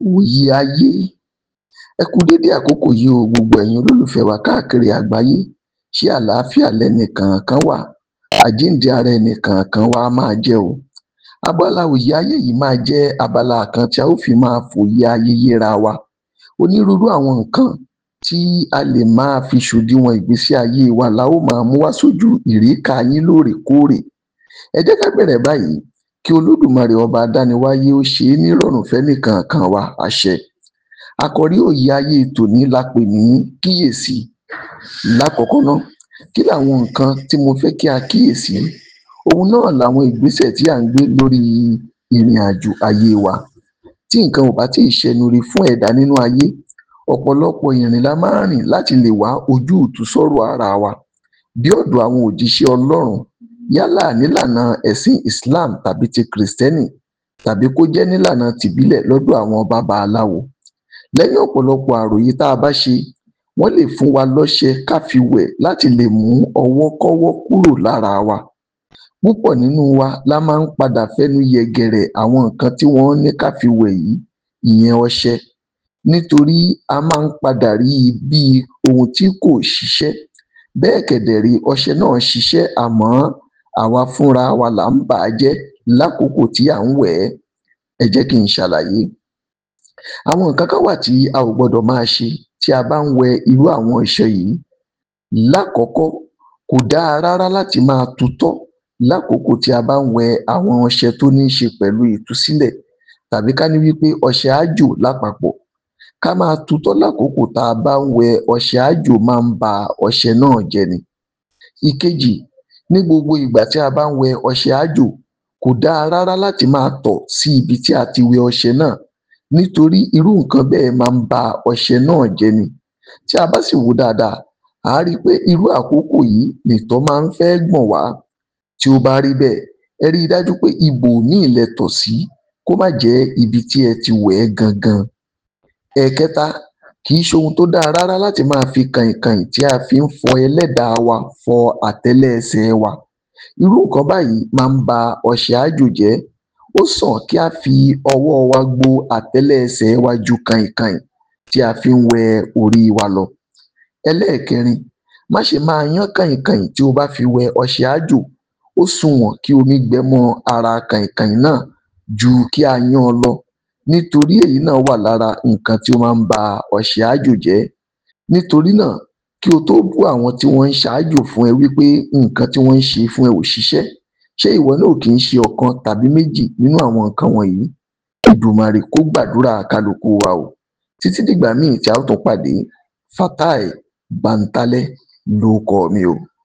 Wòye ayé ẹ kú dédé àkókò yìí o gbogbo ẹ̀yin olólùfẹ́ wa káàkiri àgbáyé ṣé àlàáfíà lẹnìkọ̀ọ̀kan wà àjíǹde ara ẹnìkọ̀ọ̀kan wa á máa jẹ́ o abala òye ayé yìí máa jẹ́ abala kan tí a ó fi máa fòye ayé yéra wa onírúurú àwọn nǹkan tí a lè máa fi ṣòdiwọ̀n ìgbésí ayé wa la ó máa mú wá sójú ìríká yín lóòrèkóòrè ẹ jẹ́ ká bẹ̀rẹ̀ báyìí kí olódùmarè ọba adániwáyé ó ṣe é nírọ̀rùn fẹ́nìkọ̀ọ̀kan wa àṣẹ àkòrí òye ayé tòní la pè ní kíyèsí lákọ̀ọ́kọ́ ná kí làwọn nǹkan tí mo fẹ́ kí a kíyèsí òhun náà làwọn ìgbésẹ̀ tí à ń gbé lórí ìrìnàjò ayé wa tí nǹkan ò bá tíì ṣẹnuure fún ẹ̀dá nínú ayé ọ̀pọ̀lọpọ̀ ìrìn la máa ń rìn láti lè wá ojútùú sọ́rọ̀ ara wa dé ọ̀dọ̀ àwọn òjíṣẹ́ ọlọ́run yálà nílànà ẹ̀sìn Islam tàbí ti kìrìstẹ́nì tàbí kó jẹ́ nílànà tìbílẹ̀ lọ́dọ̀ àwọn babaláwo lẹ́yìn ọ̀pọ̀lọpọ̀ àròyé tá a bá ṣe wọ́n lè fún wa lọ́ṣẹ ká fi wẹ̀ láti lè mú ọwọ́kọ́wọ́ kúrò lára wa púpọ̀ nínú wa la máa ń padà fẹnu yẹ̀gẹ̀rẹ̀ àwọn nǹkan tí wọ́n ní ká fi wẹ̀ yìí ìyẹn ọṣẹ nítorí a máa ń padà rí i bí ohun tí kò ṣiṣẹ́ bẹ́ẹ̀ kẹ̀dẹ̀ ré ọṣẹ náà ṣiṣẹ́ àmọ́ àwa fúnra wa là ń bà á jẹ́ lákòókò tí à ń wẹ̀ ẹ́ ẹ jẹ́ kí n ṣàlàyé àwọn nǹkan kan wà tí a ò gbọdọ̀ máa ṣe tí a bá ń wẹ irú àwọn ọṣẹ yìí lákọ̀ọ́kọ́ kò dáa rárá láti máa tutọ́ lákòókò tí a bá ń wẹ àwọn ọṣẹ tó ní ṣe pẹ̀lú ìtúsílẹ̀ tàbí ká ní wí pé ọṣẹ àjò lápapọ̀ ká máa tutọ́ lákòókò tá a bá ń wẹ ọṣẹ àjò máa ń ba ọṣẹ náà jẹ́ ni ìkejì ní gbogbo ìgbà tí a bá ń wẹ ọṣẹ àjò kò dáa rárá láti máa tọ̀ sí ibi tí a ti wẹ ọṣẹ náà nítorí irú nǹkan bẹ́ẹ̀ máa ń ba ọṣẹ náà jẹ́ ni tí a bá sì wò ó dáadáa à á rí i pé irú àkókò yìí nìtọ̀ máa ń fẹ́ gbọ̀n wá tí ó bá rí bẹ́ẹ̀ ẹ rí i dájú pé ibòmíì lẹ tọ̀ sí kó má jẹ́ ibi tí ẹ ti wẹ̀ ẹ́ gangan ẹ̀ẹ̀kẹta kì í ṣe ohun tó dáa rárá láti máa fi kàìnkàìn tí a fi ń fọ ẹlẹ́dàá wa fọ àtẹ́lẹsẹ̀ wa irú nǹkan báyìí máa ń ba ọṣẹ àjò jẹ́ ó sàn kí á fi ọwọ́ wa gbo àtẹ́lẹsẹ̀ wa ju kàìnkàìn tí a fi ń wẹ orí wa lọ ẹlẹ́ẹ̀kẹrin má ṣe máa yán kàìnkàìn tí o bá fi wẹ ọṣẹ àjò ó sunwọ̀n kí omi gbẹ mọ́ ara kàìnkàìn náà ju kí a yán an lọ nítorí èyí náà wà lára nǹkan tí ó máa ń ba ọṣẹ àjò jẹ́ nítorí náà kí o tó bú àwọn tí wọ́n ń ṣaájò fún ẹ wí pé nǹkan tí wọ́n ń ṣe fún ẹ ò ṣiṣẹ́ ṣé ìwọ náà ò kì í ṣe ọ̀kan tàbí méjì nínú àwọn nǹkan wọ̀nyí Èdùmàrè kó gbàdúrà kálukú wa o títí dìgbà míì tí a ó tún pàdé Fatai Bántálẹ́ lórúkọ mi o